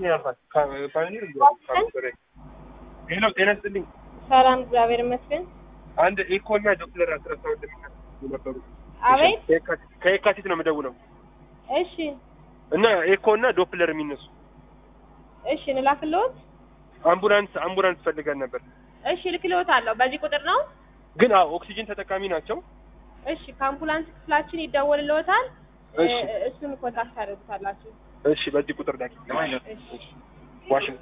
ነው ያልኳት። ፓዮኒር ሄሎ፣ ጤና ይስጥልኝ። ሰላም፣ እግዚአብሔር ይመስገን። አንድ ኤኮ እና ዶክተር አስረሳሁት ነበሩ። አቤት። ከየካቲት ነው የምደውለው እሺ፣ እና ኤኮ እና ዶፕለር የሚነሱ እሺ፣ እንላክልዎት። አምቡላንስ አምቡላንስ ፈልገን ነበር፣ እሺ፣ ልክልዎት አለው። በዚህ ቁጥር ነው። ግን አዎ ኦክሲጅን ተጠቃሚ ናቸው። እሺ፣ ከአምቡላንስ ክፍላችን ይደወልልዎታል። እሺ። እ- እሱን ኮንታክት ታደርጉታላችሁ። እሺ፣ በዚህ ቁጥር ላይ እሺ። ዋሽንግተን